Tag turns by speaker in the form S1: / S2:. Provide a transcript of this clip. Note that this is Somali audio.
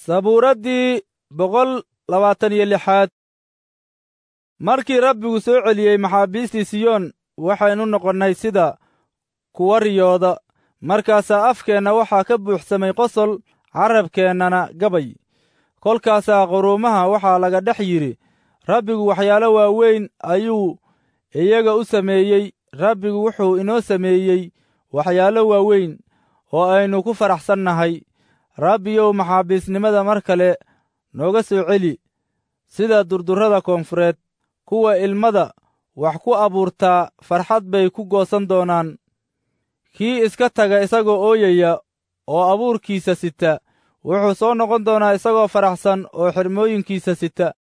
S1: sabuuraddii boqol labaatan iyo lixaad markii rabbigu soo celiyey maxaabiistii siyoon waxaynu noqonnay sida kuwa riyooda markaasaa afkeenna waxaa ka buuxsamay qosol carrabkeennana gabay kolkaasaa quruumaha waxaa laga dhex yidhi rabbigu waxyaalo waaweyn ayuu iyaga u sameeyey rabbigu wuxuu inoo sameeyey waxyaalo waaweyn oo aynu ku faraxsannahay rabbiyow maxaabiisnimada mar kale nooga soo celi sida durdurrada koonfureed kuwa ilmada wax ku abuurtaa farxad bay ku goosan doonaan kii iska taga isagoo ooyaya oo abuurkiisa sita wuxuu soo noqon doonaa isagoo faraxsan oo xirmooyinkiisa sita